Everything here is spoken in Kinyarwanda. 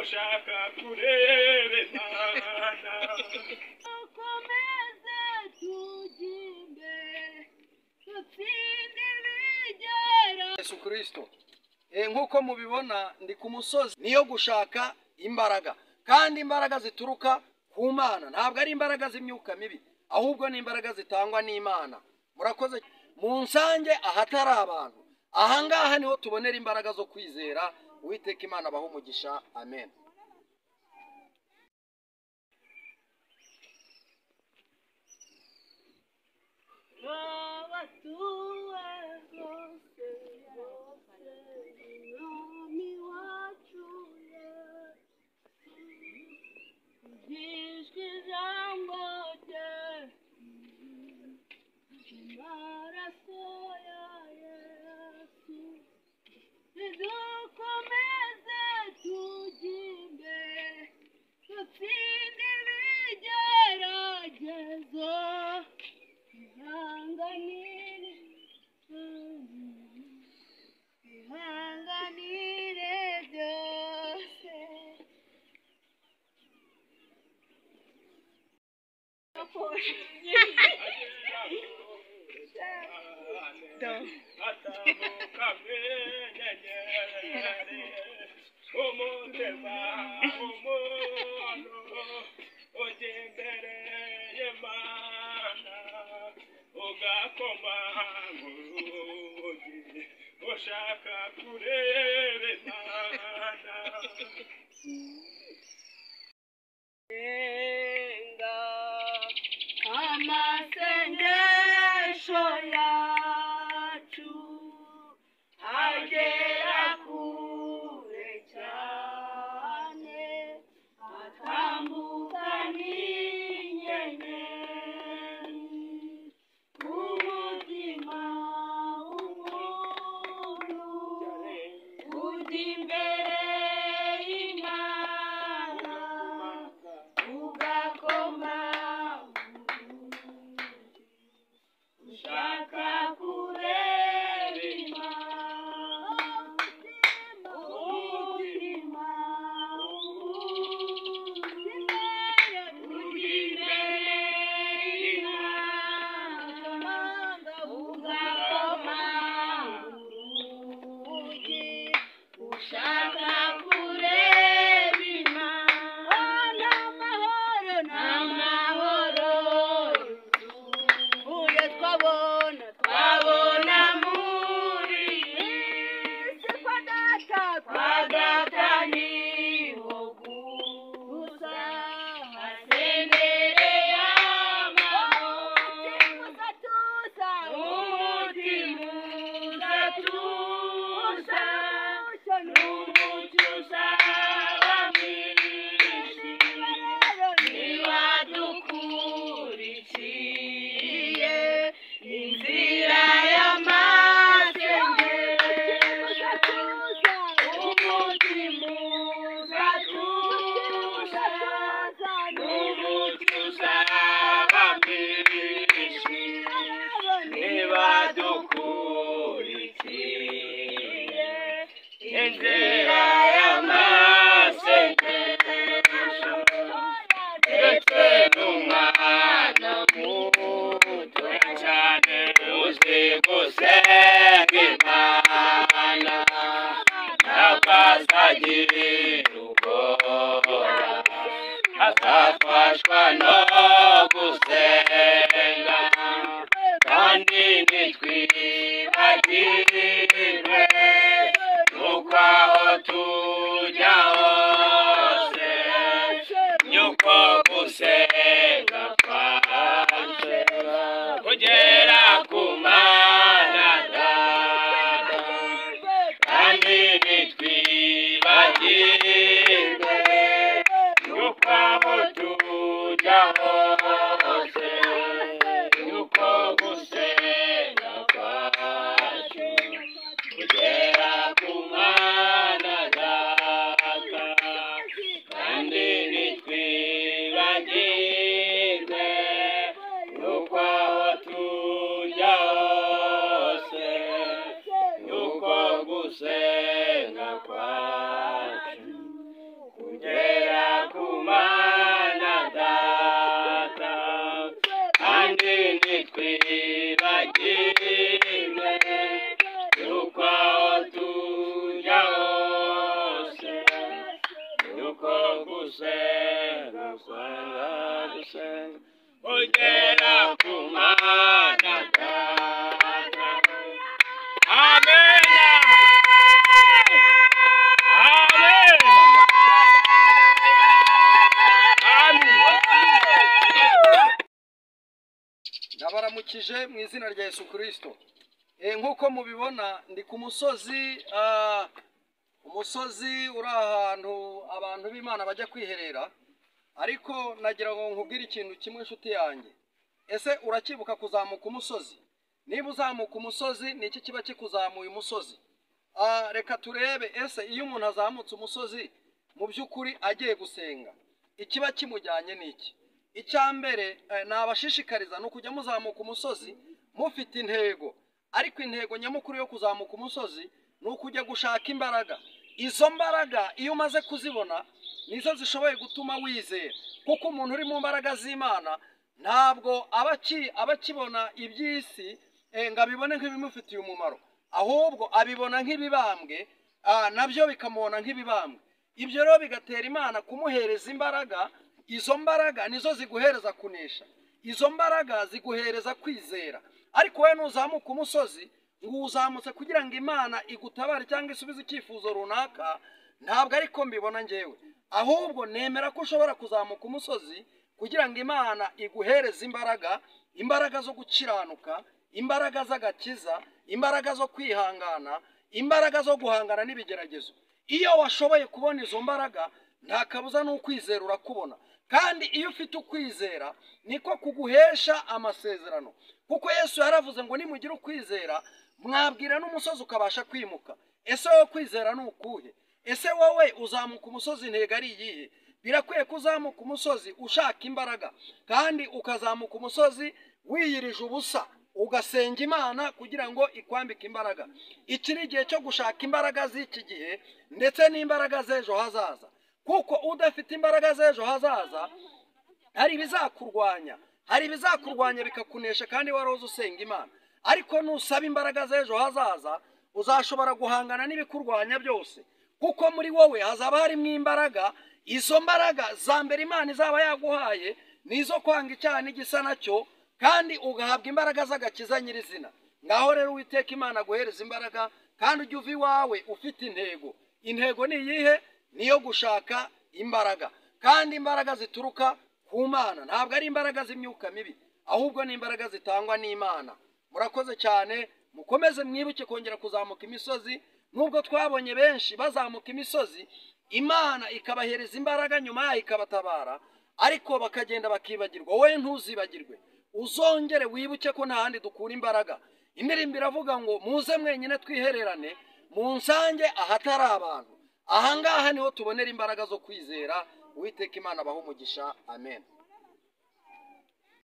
gushaka kurebana dukomeze tujye imbere dutsinde ibigera yesu kirisito nk'uko mubibona ndi ku musozi niyo gushaka imbaraga kandi imbaraga zituruka ku mana ntabwo ari imbaraga z'imyuka mibi ahubwo ni imbaraga zitangwa n'imana murakoze mu nsange ahatari abantu ahangaha niho tubonera imbaraga zo kwizera uwiteka imana abaho umugisha amen batuwe rwose umwami wacu ijwi ijambo rye amaraso ya yesu nidukomeze tujye imbere dutsinde ibigeragezo ihanganire ihanganire byose atamukamwe nyenyeri umutima umuntu ujya imbere y'imana ugakoma mu rugi ushaka kureba imana senga amasengesho yacu agera kure cyane atambuka n'inyenyeri umutima w'umuntu ujya imbere y'imana ugakoma ushaka kureba imana umutima uri imbere y'imana ugakoma urugi ushaka kureba imana amahoro n'amahoro uyo twabona twabona muri isi kwa data kwa data niho gusa hasendere y'amahoro umutima uzatuza n'umucyo uzabamirishi niba dukurikiye inzira y'amasengesho umutima uzatuza n'umucyo uzabamirishi niba dukurikiye inzira y'amasengesho ndetse n'umwana muto cyane uzi gusenga imana ntakazagira ubwoba azafashwa no gusenga kandi ntitwibagirwe nuko aho tujya hose nyuko gusenga kwacu kugera ku mana data kandi ntitwibagirwe yuko aho tujya hose yuko gusenga kwacu kugera ku mwana data kandi ntitwibagirwe yuko aho tujya hose yuko gusenga kwacu gusenga gusenga gusenga ugera ku mana data amen amen amen ndabaramukije mu izina rya yesu kirisito nk'uko mubibona ndi ku musozi ah, umusozi uri ahantu abantu b'imana bajya kwiherera ariko nagira ngo nkubwire ikintu kimwe inshuti yanjye ese urakibuka kuzamuka umusozi niba uzamuka umusozi ni iki kiba kikuzamuye umusozi Ah, reka turebe ese iyo umuntu azamutse umusozi mu by'ukuri agiye gusenga ikiba kimujyanye ni iki icya mbere eh, nabashishikariza ni ukujya muzamuka umusozi mufite intego ariko intego nyamukuru yo kuzamuka umusozi ni ukujya gushaka imbaraga izo mbaraga iyo umaze kuzibona nizo zishoboye gutuma wizera kuko umuntu uri mu mbaraga z'imana ntabwo aba aki- aba akibona iby'isi eh, ngo abibone nk'ibimufitiye umumaro ahubwo abibona nk'ibibambwe ah, nabyo bikamubona nk'ibibambwe ibyo rero bigatera imana kumuhereza imbaraga izo mbaraga nizo ziguhereza kunesha izo mbaraga ziguhereza kwizera ariko wowe nuzamuka umusozi ngo uzamutse kugira ngo imana igutabare cyangwa isubize icyifuzo runaka ntabwo ariko mbibona ngewe ahubwo nemera ko ushobora kuzamuka umusozi kugira ngo imana iguhereze imbaraga imbaraga zo gukiranuka imbaraga z'agakiza imbaraga zo kwihangana imbaraga zo guhangana n'ibigeragezo iyo washoboye kubona izo mbaraga nta kabuza n'ukwizera urakubona kandi iyo ufite ukwizera niko kuguhesha amasezerano kuko yesu yaravuze ngo nimugira ukwizera mwabwira n'umusozi ukabasha kwimuka ese wowe kwizera ni ukuhe ese wowe uzamuka umusozi intego ari iyihe birakwiye ko uzamuka umusozi ushaka imbaraga kandi ukazamuka umusozi wiyirije ubusa ugasenga imana kugira ngo ikwambike imbaraga iki ni igihe cyo gushaka imbaraga z'iki gihe ndetse n'imbaraga z'ejo hazaza kuko udafite imbaraga z'ejo hazaza hari ibizakurwanya hari ibizakurwanya bikakunesha kandi waroze usenga imana ariko nusaba imbaraga z'ejo hazaza uzashobora guhangana n'ibikurwanya byose kuko muri wowe hazaba harimo imbaraga izo mbaraga za mbere imana izaba yaguhaye ni izo kwanga icyaha n'igisa nacyo kandi ugahabwa imbaraga z'agakiza nyirizina ngaho rero uwiteka imana aguhereza imbaraga kandi ujye uva iwawe ufite intego intego ni iyihe ni iyo gushaka imbaraga kandi imbaraga zituruka ku mana ntabwo ari imbaraga z'imyuka mibi ahubwo ni imbaraga zitangwa n'imana murakoze cyane mukomeze mwibuke kongera kuzamuka imisozi nubwo twabonye benshi bazamuka imisozi imana ikabahereza imbaraga nyuma yayo ikabatabara ariko bakagenda bakibagirwa wowe ntuzibagirwe uzongere wibuke ko nta handi dukura imbaraga indirimbo iravuga ngo muze mwenyine twihererane mu nsange ahatari abantu aha ngaha niho tubonera imbaraga zo kwizera uwiteka imana abaha umugisha amen